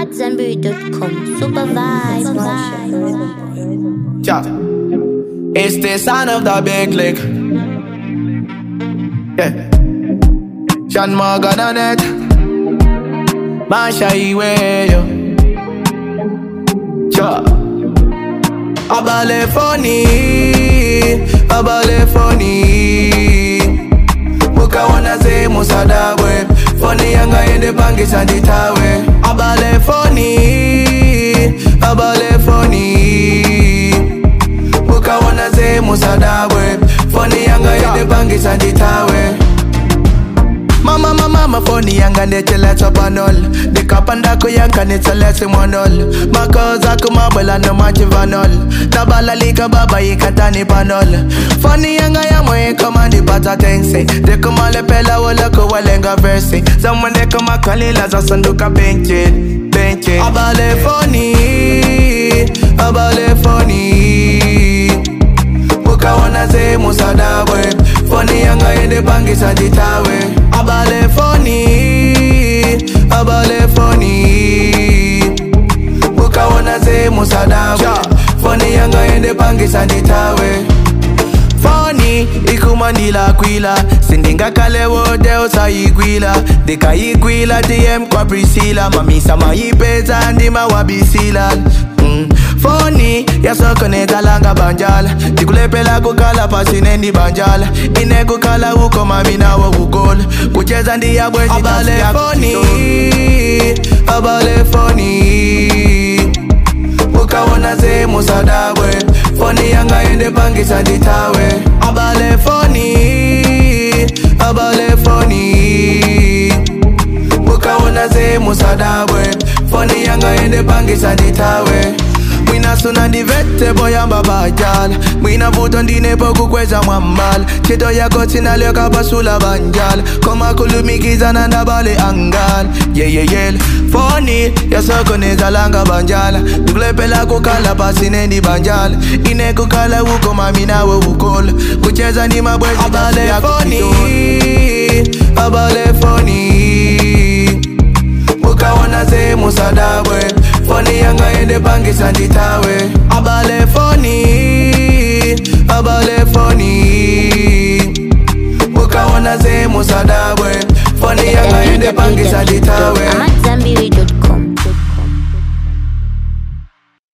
at zenberry.com. Super vibes. Yeah. It's the sound of the big lick. Yeah. Sean Morgan on it. Masha Iwe, yo. Yeah. Abale funny. Abale funny. Mukawana ze musadabwe. Funny yanga yende pangisa nditawe. Abale funny. Abale funny. Mukawana ze musadabwe. Funny yanga yende pangisa nditawe. Mama mama mama phone yanga ndecheletsa panol ndikapandako yanka nitseletse monol makoza kumabwela nomachivanol tabalalika baba yikatani panol foni yanga yamwe ikoma ndipata tense ndikumalepela woloko walenga versi zamwe ndikumakalila zasanduka benchi benchi abale foni abale foni mukaona ze musadabwe foni yanga yende pangisa nditawe abale foni abale foni mukaona ze musadabwe foni yanga yende pangisa nditawe foni ikumandila kwila sindingakale wote usayigwila ndikayigwila dm kwa prisila mamisa mayipeza ndima wabisila mm. foni yasokonetalanga banjala ndikulepela kukala pasine banjala inekukhala uko mami nawo kukola kucheza ndiyabwezi abale foni abale foni mukaona ze musadabwe foni yanga yende pangisa nditawe abale foni abale foni mukaona ze musadabwe foni yanga yende pangisa nditawe mwina suna ndivete boyamba bajala mwina vuto ndinepo kukweza mwambala chito yako sinalyoka pasula banjala komakulumikizana ndabale angala yeyeyele foni yasokonezalanga banjala ndikulepela kukala pasinendi banjala inekukala uko mami nawe ukola kucheza ndi mabwezi abale foni abale foni mukaona ze musadabwe foni yanga yende pangisa nditawe abale foni